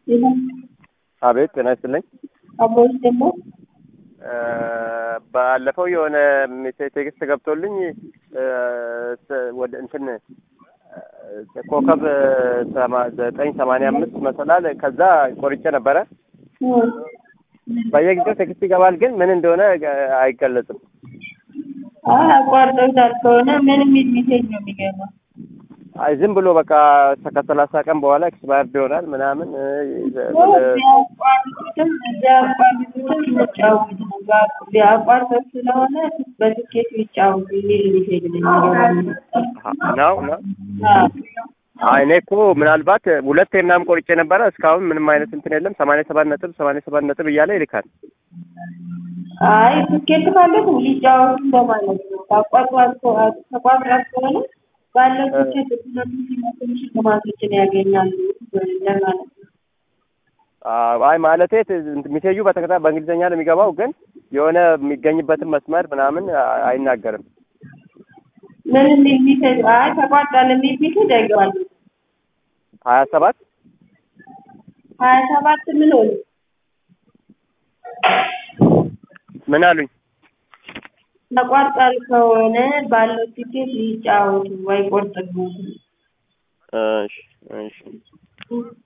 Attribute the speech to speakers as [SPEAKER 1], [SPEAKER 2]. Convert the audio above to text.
[SPEAKER 1] አቤት ጤና ይስጥልኝ።
[SPEAKER 2] አቦች ደግሞ
[SPEAKER 1] ባለፈው የሆነ ሜሴጅ ቴክስት ገብቶልኝ ወደ እንትን ኮከብ ሰማ- ዘጠኝ ሰማንያ አምስት መሰላል ከዛ ቆርጬ ነበረ። በየጊዜው ቴክስት ይገባል፣ ግን ምን እንደሆነ አይገለጽም።
[SPEAKER 2] አቋርጠውታል ከሆነ ምን የሚል ሜሴጅ ነው የሚገባው?
[SPEAKER 1] አይ ዝም ብሎ በቃ ከሰላሳ ቀን በኋላ ኤክስፓየርድ ይሆናል ምናምን
[SPEAKER 2] ቢያቋርጡትም ቢያቋርጡትም ይጫወቱ ነው። ቢያቋርጡት ስለሆነ በትኬቱ ይጫወቱ የሚል ሜሴጅ ነው የሚገባው።
[SPEAKER 1] ነው ነው። አይ እኔ እኮ ምናልባት ሁለቴ ምናምን ቆርጬ ነበረ። እስካሁን ምንም አይነት እንትን የለም። ሰማንያ ሰባት ነጥብ ሰማንያ ሰባት ነጥብ እያለ ይልካል።
[SPEAKER 2] አይ ትኬት ካለት ሊጫወቱ እንደማለት ነው። ተቋጥሯል ተቋጥሯል ከሆነ ባለው ትኬት ሁለቱም ሲመጡም ሽልማቶችን ያገኛሉ እንደማለት ነው።
[SPEAKER 1] አይ ማለቴ ሚሴጁ በተከታ በእንግሊዝኛ ነው የሚገባው፣ ግን የሆነ የሚገኝበትን መስመር ምናምን አይናገርም።
[SPEAKER 2] ምን የሚል ሜሴጅ? አይ ተቋርጧል የሚል ሜሴጅ አይገባል።
[SPEAKER 1] ሀያ ሰባት
[SPEAKER 2] ሀያ ሰባት ምን ሆነ?
[SPEAKER 1] ምን አሉኝ?
[SPEAKER 2] ተቋርጧል ከሆነ ባለው ቲኬት ሊጫወቱ አይቆርጥም።
[SPEAKER 1] እሺ እሺ